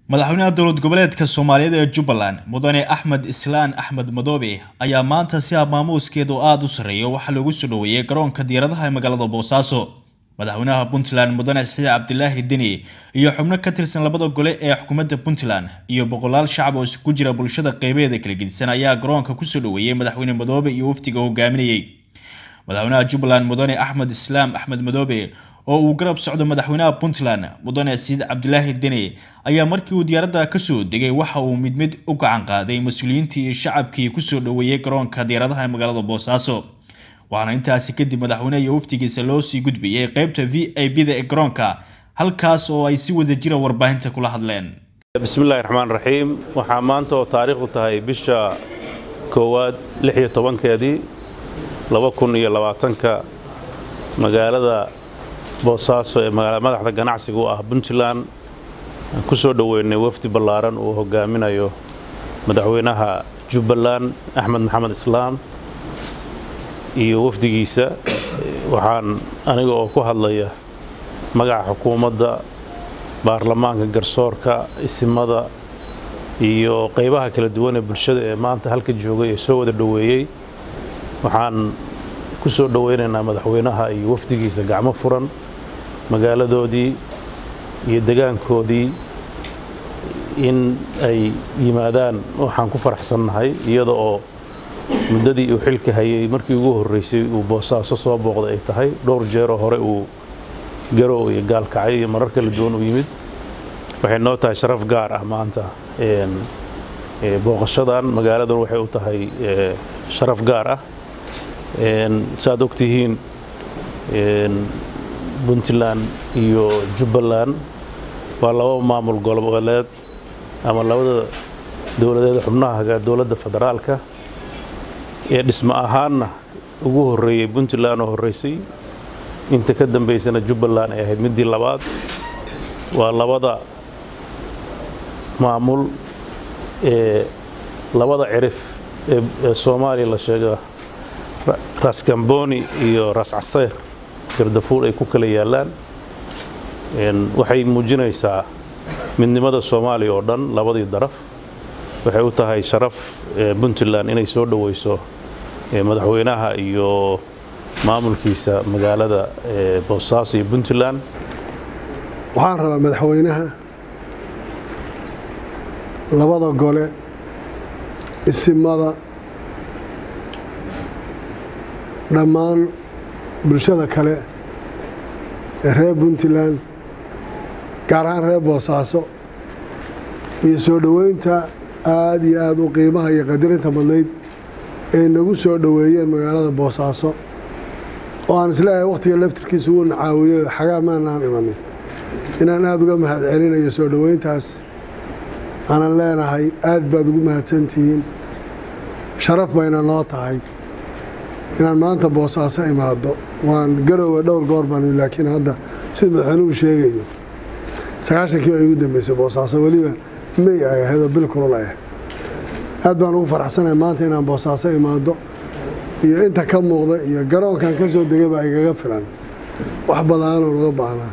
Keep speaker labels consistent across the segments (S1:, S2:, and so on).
S1: madaxweynaha dowlad goboleedka soomaaliyeed ee jubbaland mudane axmed islaan axmed madoobe ayaa maanta si maamuuskeedu aada u sarreeya waxaa loogu soo dhoweeyey garoonka diyaaradaha ee magaalada boosaaso madaxweynaha puntland mudane saciid cabdilaahi deni iyo xubno ka tirsan labada gole ee xukuumadda puntland iyo boqolaal shacab oo isugu jira bulshada qeybeeda kala gedisan ayaa garoonka kusoo dhoweeyey madaxweyne madoobe iyo wafdiga hogaaminayay madaxweynaha jubbaland mudane axmed islaam axmed madoobe oo uu garab socdo madaxweynaha puntland mudane saciid cabdilaahi deni ayaa markii uu diyaaradda kasoo degay waxa uu mid mid u gacan qaaday mas-uuliyiintii iyo shacabkii kusoo dhoweeyey garoonka diyaaradaha ee magaalada boosaaso waxaana intaasi kadib madaxweyneha iyo wafdigiisa loo sii gudbiyey qeybta v i b da ee garoonka halkaas oo ay si wada jira warbaahinta kula hadleen
S2: bismillahi raxmaan raxiim waxaa maanta oo taariikhdu tahay bisha koowaad lix iyo tobankeedii laba kun iyo labaatanka magaalada boosaaso ee madaxda ganacsiga u ah puntland aan ku soo dhoweynay wafdi ballaaran uu hogaaminayo madaxweynaha jubbaland axmed maxamed islaam iyo wafdigiisa waxaan aniga oo ku hadlaya magaca xukuumadda baarlamaanka garsoorka isimada iyo qaybaha kala duwan ee bulshada ee maanta halka joogay ee soo wada dhoweeyey waxaan ku soo dhoweynaynaa madaxweynaha iyo wafdigiisa gacmo furan magaaladoodii iyo degaankoodii in ay yimaadaan waxaan ku faraxsannahay iyada oo muddadii uu xilka hayay markii ugu horreysay uu boosaaso soo booqday ay tahay dhowr jeeroo hore uu garow iyo gaalkacay iyo marar kala duwan u yimid waxay noo tahay sharaf gaar ah maanta booqashadan magaaladan waxay u tahay sharaf gaar ah saaad ogtihiin puntland iyo jubbaland waa laba maamul goboleed ama labada dowladeed xubnaha dowladda federaalka ee dhismo ahaanna ugu horreeyey puntland oo horreysay inta ka dambaysana jubbaland ay ahayd middii labaad waa labada maamul ee labada cirif ee soomaaliya la sheega ras kamboni iyo ras caseyr gardafuul ay ku kala yaallaan waxay muujinaysaa midnimada soomaaliya oo dhan labadii daraf waxay u tahay sharaf puntland inay soo dhoweyso madaxweynaha iyo maamulkiisa magaalada boosaaso iyo puntland
S3: waxaan rabaa madaxweynaha labada gole isimada dhammaan bulshada kale ee reer puntland gaar ahaan reer boosaaso iyo soo dhoweynta aada iyo aada u qiimaha iyo qadirinta badnayd ay nagu soo dhoweeyeen magaalada boosaaso oo aan isleeyahay wakhtiga laftirkiisa uu nacaawiyo xagaa maanaan imanin inaan aada uga mahad celinayo soo dhoweyntaas aanan leenahay aad baad ugu mahadsantihiin sharaf bayna noo tahay inaan maanta boosaaso imaado waan garoowe dhowr goor baan laakiin hadda sida madaxweynuhu sheegayo sagaashankii baa igu dambeysay boosaaso weliba may ay ahaydoo bil kulul ah aad baan ugu faraxsanahay maanta inaan boosaaso imaado iyo inta ka muuqda iyo garoonkan ka soo degay baa igaga filan wax badaanoo naga baahnaa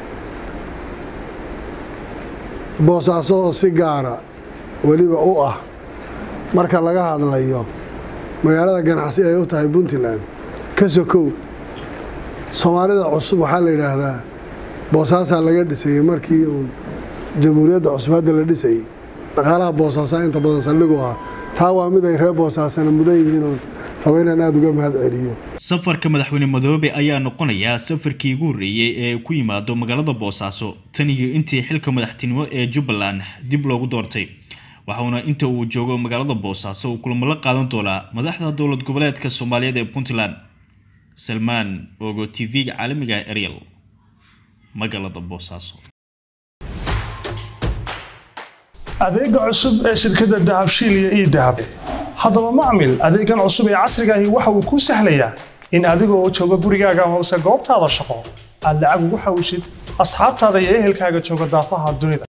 S3: boosaaso oo si gaara weliba u ah marka laga hadlayo magaalada ganacsi ay u tahay puntland ka sokow soomaalida cusub waxaa la yidhaahdaa boosaasaa laga dhisayey markii uun jamhuuriyadda cusub hadda la dhisayey dhaqaalaha boosaasaa inta badan saldhigu ah taa waa mid ay reer boosaasana mudan yihiin oon rabo inaan aada uga mahad celiyo
S1: safarka madaxweyne madoobe ayaa noqonayaa safarkii ugu horreeyey ee ku yimaado magaalada boosaaso tan iyo intii xilka madaxtinimo ee jubbaland dib loogu doortay waxauna inta uu joogo magaalada boosaaso uu kulamo la qaadan doonaa madaxda dowlad goboleedka soomaaliyeed ee puntland salmaan ogo t v-ga caalamiga ariel magaalada boosaaso
S4: adeega cusub ee shirkadda dahabshiil iyo ii dahab haddaba macmil adeegan cusub ee casrigaahi waxa uu kuu sahlayaa in adigoo jooga gurigaaga hoose goobtaada shaqo aad lacag ugu xawishid asxaabtaada iyo ehelkaaga jooga daafaha dunida